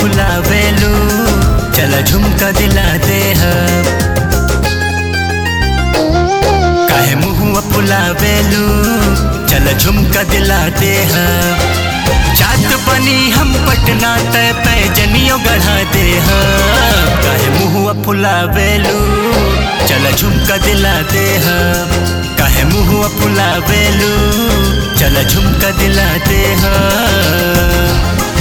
फुलावेलू चल झुमका दिला दे हम काहे मुहुआ फुलावेलू चल झुमका दिला दे हम जात बनी हम पटना तय पैजनियों गढ़ा दे हम काहे मुहुआ फुलावेलू चल झुमका दिला दे हम काहे मुहुआ फुलावेलू चल झुमका दिला दे हम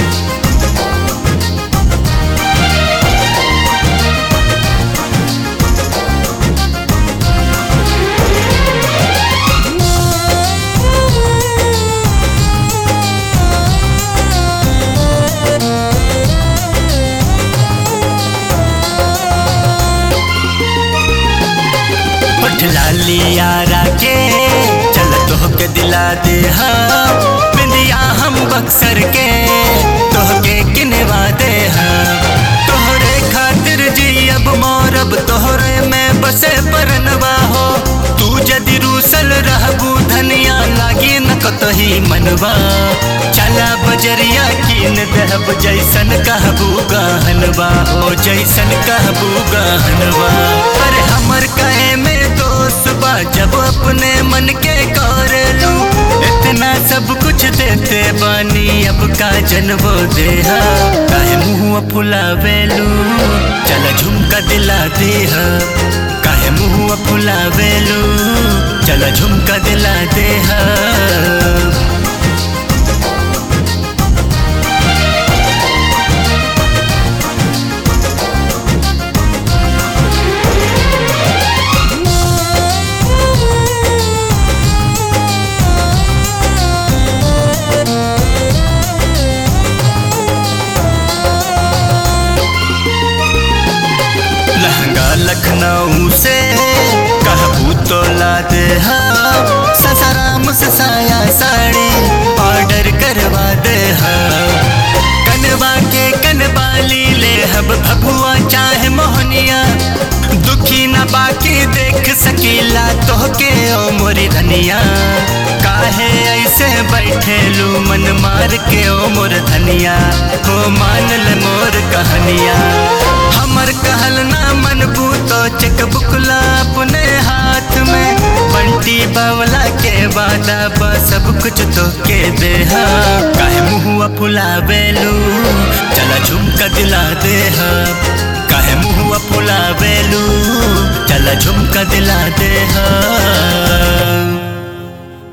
लाली यारा के चल तोहके दिला दे हम बिंदिया हम बक्सर के तोहके किनवा दे हम तोहरे खातिर जी अब मोरब तोहरे में बसे परनवा हो तू जदि रूसल रहबू धनिया लागी न कतही मनवा चला बजरिया कीन दहब जैसन कहबू गहनवा हो जैसन कहबू गहनवा पर हमर कहे में दोस्त बा जब अपने मन के कर लू इतना सब कुछ देते बानी अब का जनबो दे काहे मुँह फुलावेलू चल झुमका दिला दे काहे मुँह फुलावेलू चल झुमका दिला दे लहंगा लखनऊ से कहबू तो ला दे हम ससाराम से साया साड़ी ऑर्डर करवा दे हम कनवा के कनबाली ले हब भगुआ चाहे मोहनिया दुखी न बाकी देख सकीला तोहके ओ मोरी धनिया काहे ऐसे बैठे लू मन मार के ओ मोर धनिया हो मान ले मोर कहानिया हमर कहल ना मनबू तो चेक बुकला अपने हाथ में बंटी बावला के वादा बा सब कुछ तो के दे काहे मुहुआ फुलावेलू चला झुमका दिला दे